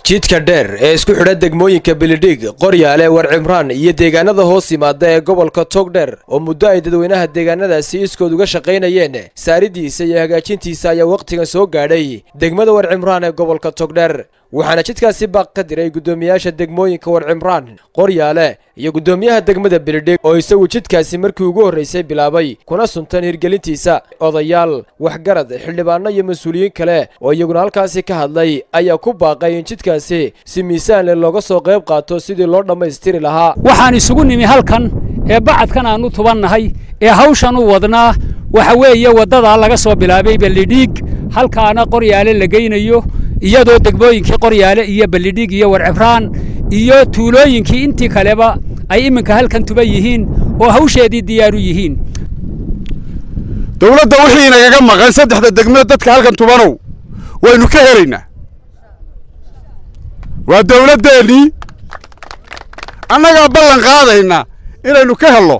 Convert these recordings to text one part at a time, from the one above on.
jidka dheer ee isku xidha degmooyinka bilidhig qoryaale war cimraan iyo deegaanada hoos yimaada ee gobolka togdheer oo muddo ay dadweynaha deegaanadaasi iskood uga shaqaynayeen saaridiisa iyo hagaajintiisa ayaa wakhtigan soo gaadhay degmada war cimraan ee gobolka togdheer waxaana jidkaasi baaq ka diray guddoomiyaasha degmooyinka war cimraan qoryaale iyo guddoomiyaha degmada bilidhig oo isagu jidkaasi markii ugu horraysay bilaabay kuna suntan hirgelintiisa odayaal waxgarad xildhibaano iyo mas-uuliyiin kale oo iyaguna halkaasi ka hadlay ayaa ku baaqay in jidkaasi si miisaan leh looga soo qayb qaato sidii loo dhammaystiri lahaa waxaan isugu nimi halkan ee bacadkan aan u tubannahay ee hawshan u wadnaa waxa weeye waddadaa laga soo bilaabay ballidhiig halkaana qoryaale la geynayo iyadoo degmooyinkii qoryaale iyo ballidhiig iyo warcibraan iyo tuulooyinkii intii kaleba ay iminka halkan tuban yihiin oo hawsheedii diyaaru yihiin dawladda wixii inagaga maqan saddexda degmada dadka halkan tubanow waynu ka helaynaa waa dawladdeennii annagaa ballan qaadaynaa inaynu ka helno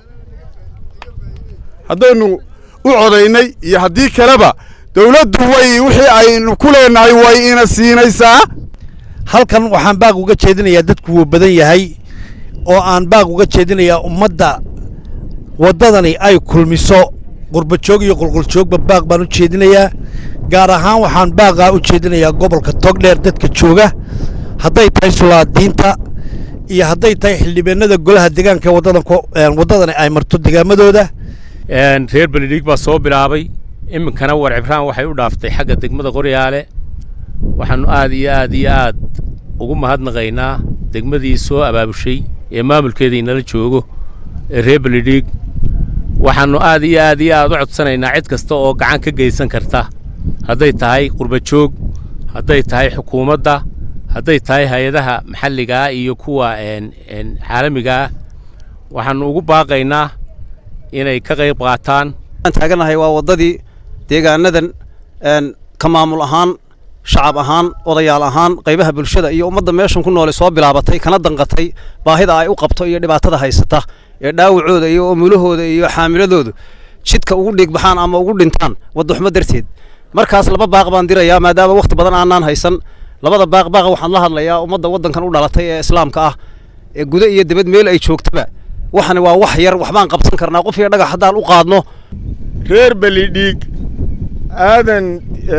haddaynu u codaynay iyo haddii kaleba dawladdu way wixii aynu ku leenahay way ina siinaysaa halkan waxaan baaq uga jeedinayaa dadku wuu badan yahay oo aan baaq uga jeedinayaa ummadda waddadani ay kulmiso qurbajoog iyo qulquljoogba baaq baan u jeedinayaa gaar ahaan waxaan baaqaa u jeedinayaa gobolka togdheer dadka jooga hadday tahay sulaadiinta iyo hadday tahay xildhibaanada golaha deegaanka waddadani ay marto degaamadooda reer beledhiig baa soo bilaabay iminkana war cibraan waxay u dhaaftay xagga degmada qoryaale waxaannu aad iyo aad iyo aad ugu mahadnaqaynaa degmadii soo abaabushay ee maamulkeeda inala joogo ee reer beledhiig waxaannu aad iyo aad iyo aad u codsanaynaa cid kasta oo gacan ka geysan karta hadday tahay qurbajoog hadday tahay xukuumadda hadday tahay hay-adaha maxalligaa iyo kuwa caalamigaah waxaannu ugu baaqaynaa inay ka qayb qaataan taaganahay waa waddadii deegaanadan ka maamul ahaan shacab ahaan odayaal ahaan qaybaha bulshada iyo ummadda meeshan ku noole soo bilaabatay kana danqatay baahida ay u qabto iyo dhibaatada haysata ee dhaawacooda iyo omulahooda iyo xaamiladoodu jidka ugu dhiigbaxaan ama ugu dhintaan waddaxumo darteed markaas laba baaq baan dirayaa maadaama wakhti badan aanaan haysan labada baaq baaqa waxaan la hadlayaa ummadda waddankan u dhalatay ee islaamka ah ee guda iyo dibad meel ay joogtaba waxani waa wax yar waxbaan qabsan karnaa qof iyo dhagax haddaan u qaadno reer belidhiig aadan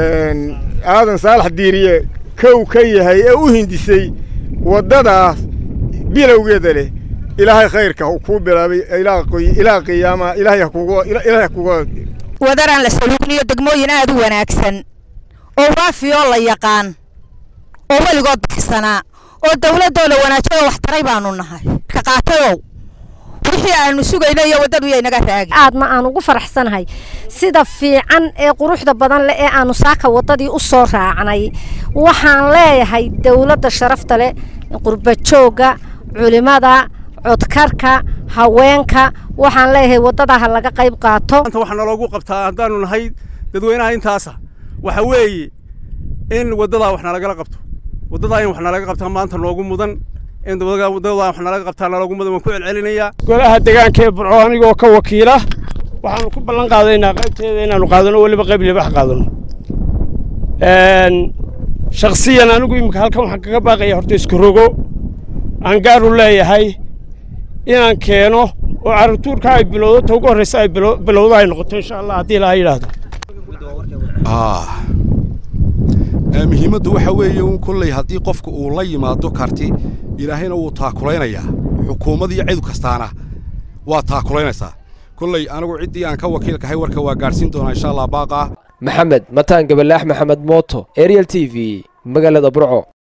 aadan saalax diiriye kow ka yahay ee u hindisay waddadaas bilowgeeda leh ilaahay khayrka kuu bilaabay ilaa qiyaama ilaahay ha kuga wadaraan la saluugniyo degmooyin aad u wanaagsan oo waafiyoo la yaqaan oo weligood baxsanaa oo dawladdooda wanaajiyoo wax taray baanu nahay ka qaatayow wixii aanu sugayno iyo waddadu yaynaga raagi aadna aan ugu faraxsanahay sida fiican ee quruxda badan leh ee aanu saaka waddadii u soo raacnay waxaan leeyahay dawladda sharafta leh qurbajoogga culimada codkarka haweenka waxaan leeyahay waddadaha laga qayb qaato maanta waxaa naloogu qabtaa haddaanu nahay dadweynaha intaasa waxa weeye in waddadaa wax nalagala qabto waddadaa in wax nalaga qabtaa maanta noogu mudan in waddadaa wax nalaga qabtaa naloogu mudan waan ku celcelinayaa golaha deegaanka ee burco anigoo ka wakiila waxaanu ku ballan qaadaynaa qaybteeda inaanu qaadano weliba qayb libax qaadano shakhsiyan anigu iminka halkan waxaan kaga baaqaya horta isku rogo aan gaaru leeyahay inaan keeno oo carruurtuurka ay bilowdo ta ugu horraysa ay bilowdo ay noqoto insha allah haddii ilaaha yidhaahdo muhiimaddu waxa weeye un kolley haddii qofka uu la yimaado karti ilaahayna wuu taakulaynayaa xukuumad iyo cid kastaana waa taakulaynaysaa kolley anigu ciddii aan ka wakiilkahay warka waa gaadhsiin doonaa insha allah baaqaa maxamed mataan gabalaax maxamed mooto ariel t v magaalada burco